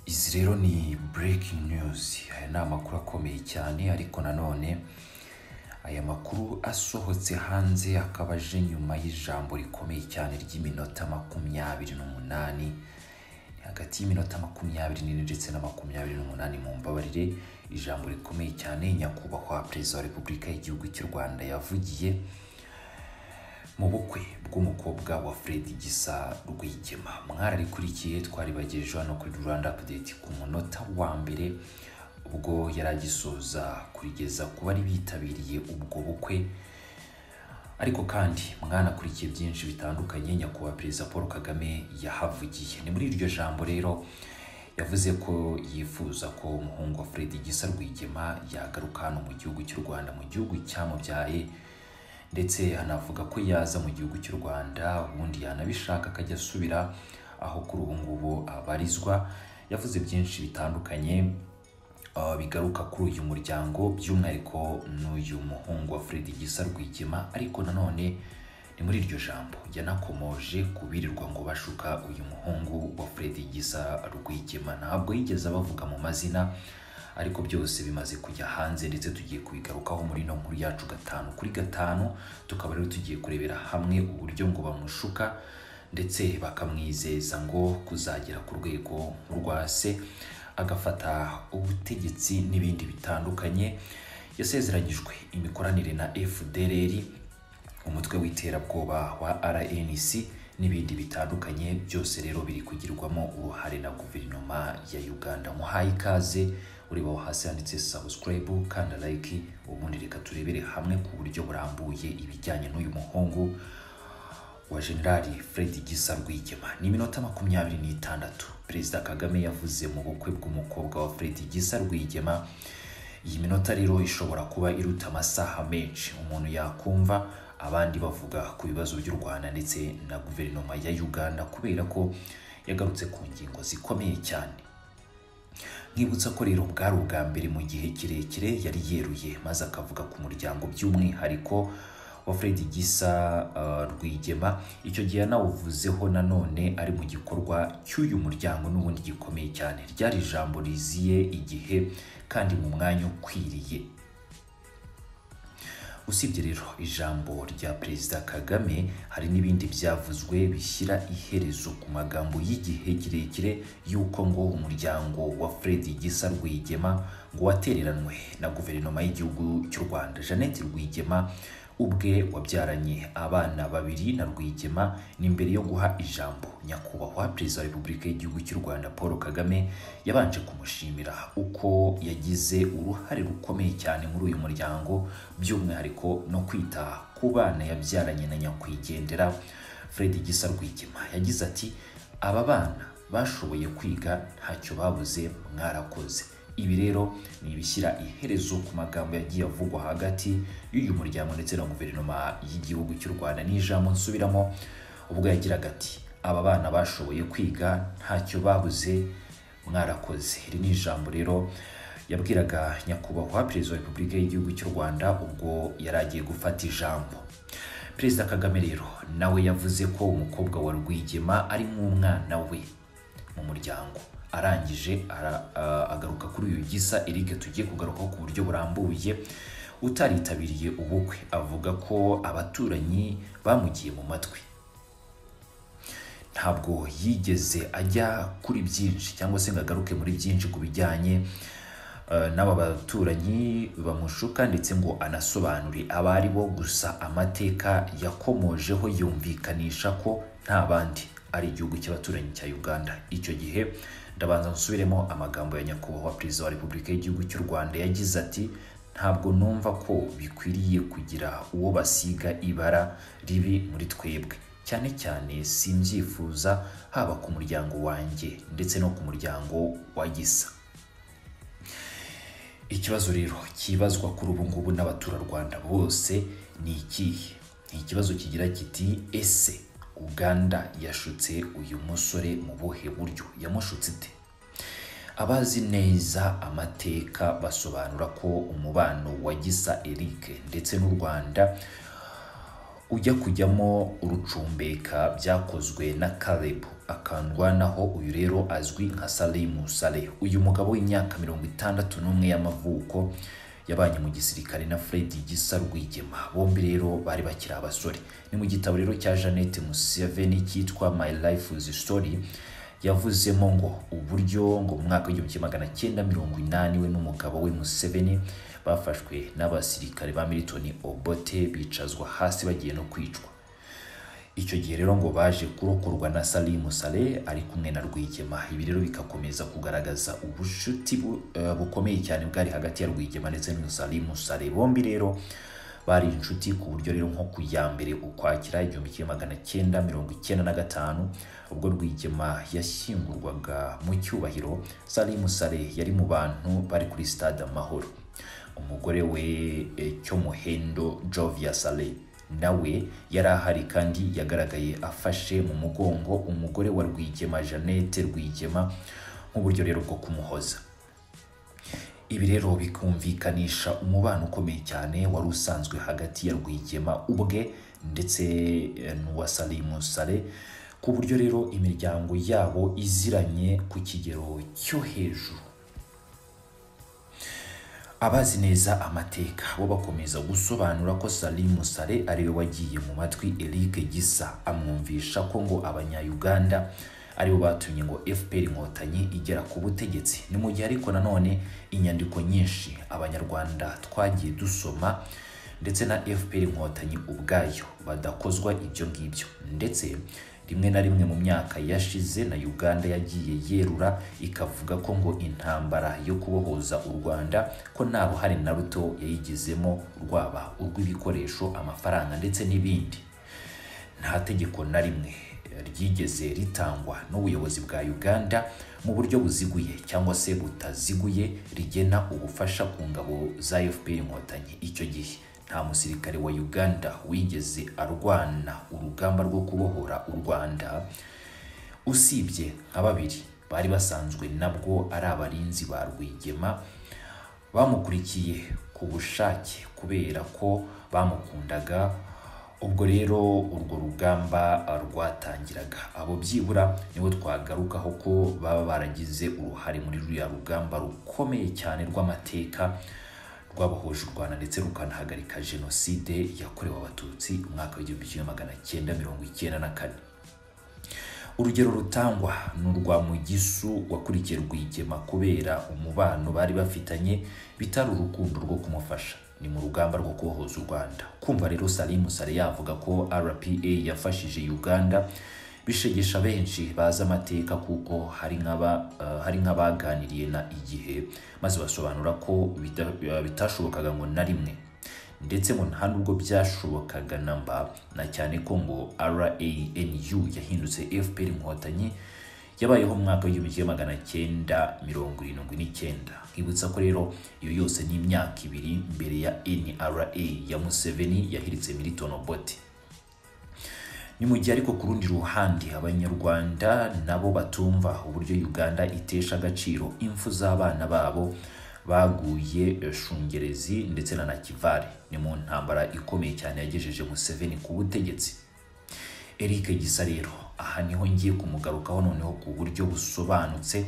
Izi rero ni breaking news aya ni amakuru akomeye cyane ariko nanone aya makuru asohotse hanze akaba aje nyuma y'ijambo rikomeye cyane ry'iminota makumyabiri n'umunani hagati y'iminota makumyabiri n'ine ndetse na makumyabiri n'umunani mu mbabarire ijambo rikomeye cyane nyakubahwa perezida wa repubulika y'igihugu cy'u rwanda yavugiye mu bukwe bw'umukobwa wa Fred Gisa Rwigema mwararikurikiye twaribagejeje hano kuri Rwanda Update ku munota wa mbere ubwo yari agisoza kurigeza ku bari bitabiriye ubwo bukwe ariko kandi mwanakurikiye byinshi bitandukanye nyakubahwa perezida paul kagame yahavugiye ni muri iryo jambo rero yavuze ko yifuza ko umuhungu wa Fred Gisa Rwigema yagaruka hano mu gihugu cy'u rwanda mu gihugu cyamubyaye ndetse anavuga ko yaza mu gihugu cy'u rwanda ubundi yanabishaka akajya asubira aho kuri ubu ngubu abarizwa yavuze byinshi bitandukanye uh, bigaruka kuri uyu muryango by'umwihariko n'uyu muhungu wa Fred Gisa Rwigema ariko nanone ni muri iryo jambo yanakomoje kubirirwa ngo bashuka uyu muhungu wa Fred Gisa Rwigema ntabwo yigeze abavuga mu mazina ariko byose bimaze kujya hanze ndetse tugiye kubigarukaho muri ino nkuru yacu gatanu kuri gatanu tukaba rero tugiye kurebera hamwe uburyo ngo bamushuka ndetse bakamwizeza ngo kuzagera ku rwego rwa se agafata ubutegetsi n'ibindi bitandukanye yasezeranyijwe imikoranire na FDLR umutwe w'iterabwoba wa RNC n'ibindi bitandukanye byose rero biri kugirwamo uruhare na guverinoma ya Uganda muhaye ikaze uribaho hasi handitse subscribe kanda like ubundi reka turebere hamwe ku buryo burambuye ibijyanye n'uyu muhungu wa Generali Fred Gisa Rwigema ni iminota makumyabiri n'itandatu Perezida Kagame yavuze mu bukwe bw'umukobwa wa Fred Gisa Rwigema iyi minota rero ishobora kuba iruta amasaha menshi umuntu yakumva abandi bavuga ku bibazo by'u Rwanda ndetse na guverinoma ya Uganda kubera ko yagarutse ku ngingo zikomeye cyane nkibutsa ko rero bwari ubwa mbere mu gihe kirekire yari yeruye maze akavuga ku muryango by'umwihariko wa Fred Gisa uh, Rwigema icyo gihe yanawuvuzeho nanone ari mu gikorwa cy'uyu muryango n'ubundi gikomeye cyane ryari ijambo riziye igihe kandi mu mwanya ukwiriye usibye rero ijambo rya perezida kagame hari n'ibindi byavuzwe bishyira iherezo ku magambo y'igihe kirekire y'uko ngo umuryango wa fred gisa rwigema ngo watereranwe na guverinoma y'igihugu cy'u rwanda jeannette rwigema ubwe wabyaranye abana babiri na rwigema ni mbere yo guha ijambo nyakubahwa perezida wa repubulika y'igihugu cy'u rwanda paul kagame yabanje kumushimira uko yagize uruhare rukomeye cyane muri uyu muryango by'umwihariko no kwita ku bana yabyaranye na nyakwigendera fred gisa rwigema yagize ati aba bana bashoboye kwiga ntacyo babuze mwarakoze ibi rero ni ibishyira iherezo ku magambo yagiye avugwa hagati y'uyu muryango ndetse na guverinoma y'igihugu cy'u rwanda ni ijambo nsubiramo ubwo yagiraga ati aba bana bashoboye kwiga ntacyo babuze mwarakoze iri ni ijambo rero yabwiraga nyakubahwa perezida wa repubulika y'igihugu cy'u rwanda ubwo yari agiye gufata ijambo perezida kagame rero nawe yavuze ko umukobwa wa rwigema ari nk'umwana we mu muryango arangije ara- a- agaruka kuri uyu gisa Eric tugiye kugarukaho ku buryo burambuye utaritabiriye ubukwe avuga ko abaturanyi bamugiye mu matwi ntabwo yigeze ajya kuri byinshi cyangwa se ngo agaruke muri byinshi ku bijyanye eh, n'aba baturanyi bamushuka ndetse ngo anasobanure abo ari bo gusa amateka yakomojeho yumvikanisha ko nta bandi ari igihugu cy'abaturanyi cya uganda icyo gihe ndabanza nsubiremo amagambo ya nyakubahwa perezida wa repubulika y'igihugu cy'u rwanda yagize ati ntabwo numva ko bikwiriye kugira uwo basiga ibara ribi muri twebwe cyane cyane simbyifuza haba ku muryango wanjye ndetse no ku muryango wa gisa ikibazo rero kibazwa kuri ubu ngubu n'abaturarwanda bose ni ikihe ni ikibazo kigira kiti ese uganda yashutse uyu musore mu buhe buryo yamushutse ite abazi neza amateka basobanura ko umubano wa gisa eric ndetse n'u rwanda ujya kujyamo urucumbeka byakozwe na karebu akandwanaho uyu rero azwi nka Saleh Musale uyu mugabo w'imyaka mirongo itandatu n'umwe y'amavuko yabanye mu gisirikare na Fred Gisa Rwigema bombi rero bari bakiri abasore ni mu gitabo rero cya Jeannette Museveni cyitwa My Life is Story yavuzemo ngo uburyo ngo mu mwaka w'igihumbi kimwe magana cyenda mirongo inani we n'umugabo we Museveni bafashwe n'abasirikare ba Milton Obote bicazwa hasi bagiye no kwicwa icyo gihe rero ngo baje kurokorwa na Salim Saleh ari kumwe na Rwigema ibi rero bikakomeza kugaragaza ubucuti bu- eh, bukomeye cyane bwari hagati ya Rwigema ndetse na Salim Saleh bombi rero bari inshuti ku buryo rero nko ku ya mbere ukwakira igihumbi kimwe magana cyenda mirongo icyenda na gatanu ubwo Rwigema yashyingurwaga mu cyubahiro Salim Saleh yari mu bantu bari kuri stade Amahoro umugore we eh, Cyomuhendo Jovia Saleh nawe yari ahari kandi yagaragaye afashe mu mugongo umugore wa Rwigema Jeannette Rwigema nk'uburyo rero bwo kumuhoza ibi rero bikumvikanisha umubano ukomeye cyane wari usanzwe hagati ya Rwigema ubwe ndetse eh, n'uwa Salimu Sale ku buryo rero imiryango yabo iziranye ku kigero cyo hejuru abazi neza amateka bo bakomeza gusobanura ko Salim Sale ariwe wagiye mu matwi Eric Gisa amwumvisha ko ngo abanya-Uganda aribo batumye ngo FPR inkotanyi igera ku butegetsi ni mu gihe ariko nanone inyandiko nyinshi abanyarwanda twagiye dusoma ndetse na FPR inkotanyi ubwayo badakozwa ibyo ngibyo ndetse rimwe na rimwe mu myaka yashize na Uganda yagiye yerura ikavuga ko ngo intambara yo kubohoza u Rwanda ko nta ruhare na ruto yayigizemo rwaba urw'ibikoresho amafaranga ndetse n'ibindi nta tegeko na rimwe ryigeze ritangwa n'ubuyobozi bwa Uganda mu buryo buziguye cyangwa se butaziguye rigena ubufasha ku ngabo za FPR inkotanyi icyo gihe nta musirikare wa Uganda wigeze arwana urugamba rwo kubohora u Rwanda usibye nka babiri bari basanzwe nabwo ari abarinzi ba Rwigema bamukurikiye ku bushake kubera ko bamukundaga ubwo rero urwo rugamba rwatangiraga abo byibura nibo twagarukaho ko baba baragize uruhare muri ruriya rugamba rukomeye cyane rw'amateka rwabohoje u Rwanda ndetse rukanahagarika jenoside yakorewe abatutsi umwaka w'igihumbi kimwe magana cyenda mirongo icyenda na kane urugero rutangwa ni urwa mugisu wakurikiye rwigema kubera umubano bari bafitanye bitari urukundo rwo kumufasha ni mu rugamba rwo kubohoza u rwanda kumva rero salimu sale yavuga ko rpa yafashije uganda bishegesha benshi bazi amateka kuko hari nk'aba- eh, hari nk'abaganiriye na igihe maze basobanura ko bita- eh, bitashobokaga ngo na rimwe ndetse ngo nta nubwo byashobokaga na mba na cyane ko ngo RANU yahindutse FPR inkotanyi yabayeho mu mwaka w'igihumbi kimwe magana cyenda mirongo irindwi n'icyenda nkibutsa ko rero iyo yose ni imyaka ibiri mbere ya NRA ya Museveni yahiritse Milton Obote ni mu gihe ariko ku rundi ruhande abanyarwanda nabo batumva uburyo uganda itesha agaciro impfu z'abana babo baguye eh, shungerezi ndetse na nakivale ni mu ntambara ikomeye cyane yagejeje museveni ku butegetsi eric gisa rero aha niho ngiye kumugarukaho noneho ku buryo busobanutse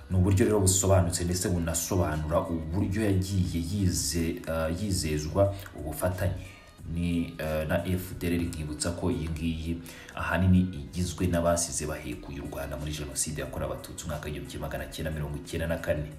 ni uburyo rero busobanutse ndetse bunasobanura uburyo yagiye yize, eh, yizezwa ubufatanye ni eh, na FDLR nkibutsa ko iyi ngiyi ahanini igizwe n'abasize bahekuye u Rwanda muri jenoside yakorewe abatutsi umwaka w'igihumbi kimwe magana cyenda mirongo icyenda na kane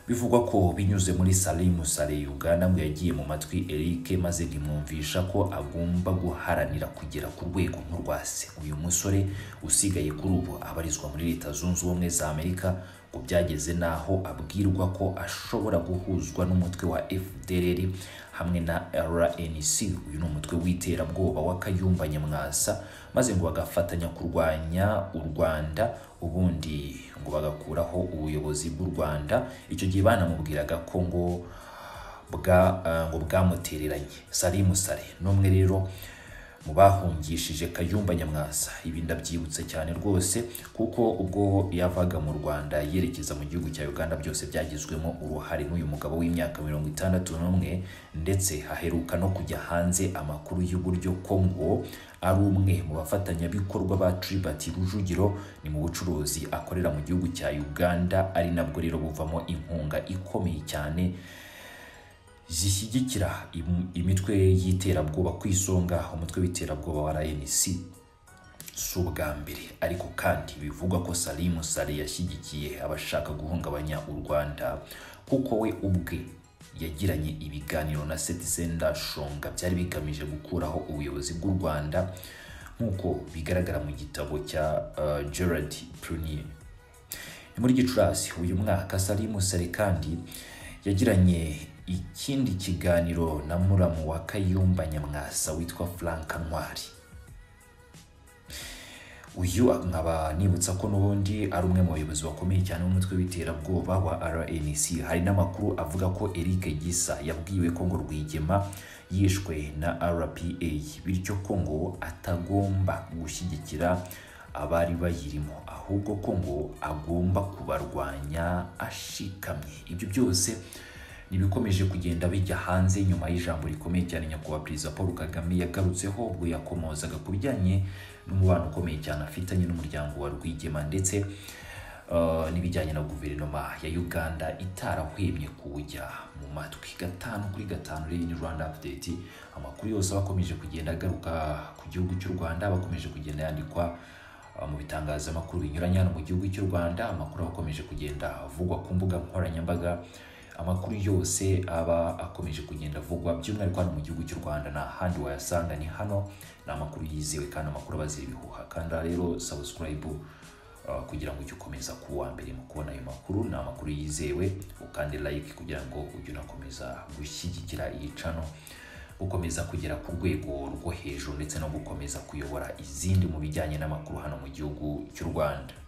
bivugwa ko binyuze muri Salim Saleh Uganda ngo yagiye mu matwi Eric maze rimwumvisha ko agomba guharanira kugera ku rwego nk'urwa se uyu musore usigaye kuri ubu abarizwa muri Leta Zunze Ubumwe za Amerika ngo byageze n'aho abwirwa ko ashobora guhuzwa n'umutwe wa FDLR hamwe na RNC uyu ni umutwe w'iterabwoba wa Kayumba Nyamwasa maze ngo bagafatanya kurwanya u Rwanda ubundi ngo bagakuraho ubuyobozi bw'u Rwanda icyo gihe banamubwiraga ko ngo bwa, eh, ngo bwamutereranye Salim Saleh n'umwe rero mu bahungishije kayumba nyamwasa ibi ndabyibutse cyane rwose kuko ubwo yavaga mu rwanda yerekeza mu gihugu cya uganda byose byagizwemo uruhare n'uyu mugabo w'imyaka mirongo itandatu n'umwe ndetse haheruka no kujya hanze amakuru y'uburyo kongo ari umwe mu bafatanyabikorwa ba Tribert Rujugiro ni mu bucuruzi akorera mu gihugu cya Uganda ari nabwo rero buvamo inkunga ikomeye cyane zishyigikira im- imitwe y'iterabwoba ku isonga umutwe w'iterabwoba wa RNC si ubwa mbere ariko kandi bivugwa ko Salim Sale yashyigikiye abashaka guhungabanya u Rwanda kuko we ubwe yagiranye ibiganiro na Citizen Ndashonga byari bigamije gukuraho ubuyobozi bw'u Rwanda nk'uko bigaragara mu gitabo cya uh, Gerard Prunier ni muri gicurasi uyu mwaka Salim Sale kandi yagiranye ikindi kiganiro na muramu wa kayumba nyamwasa witwa frank ntwari uyu nkaba nibutsa ko n'ubundi ari umwe mu bayobozi bakomeye cyane b'umutwe w'iterabwoba wa rnc hari n'amakuru avuga ko eric gisa yabwiwe ko ngo rwigema yishwe na rpa bityo ko ngo atagomba gushyigikira abari bayirimo ahubwo ko ngo agomba kubarwanya ashikamye ibyo byose ntibikomeje kugenda bijya hanze nyuma y'ijambo rikomeye cyane nyakubahwa perezida paul kagame yagarutseho ubwo yakomozaga ku bijyanye n'umubano ukomeye cyane afitanye n'umuryango wa rwigema ndetse uh, n'ibijyanye na guverinoma ya uganda itarahwemye kuwujya mu matwi gatanu kuri gatanu rero ni rwanda update amakuru yose aba akomeje kugenda agaruka ku gihugu cy'u rwanda aba akomeje kugenda yandikwa mu bitangazamakuru binyuranye hano mu gihugu cy'u rwanda amakuru aba akomeje kugenda avugwa ku mbuga nkoranyambaga amakuru yose aba akomeje kugenda avugwa by'umwihariko hano mu gihugu cy'u rwanda nta handi wayasanga ni hano ni amakuru yizewe kandi amakuru abazira ibihuha kandi rero sabusikarayibu kugira ngo ujye ukomeza kuwa mbere mu kubona ayo makuru ni amakuru yizewe ukande like kugira ngo ujye unakomeza gushyigikira iyi cano gukomeza kugera ku rwego rwo hejuru ndetse no gukomeza kuyobora izindi mu bijyanye n'amakuru hano mu gihugu cy'u rwanda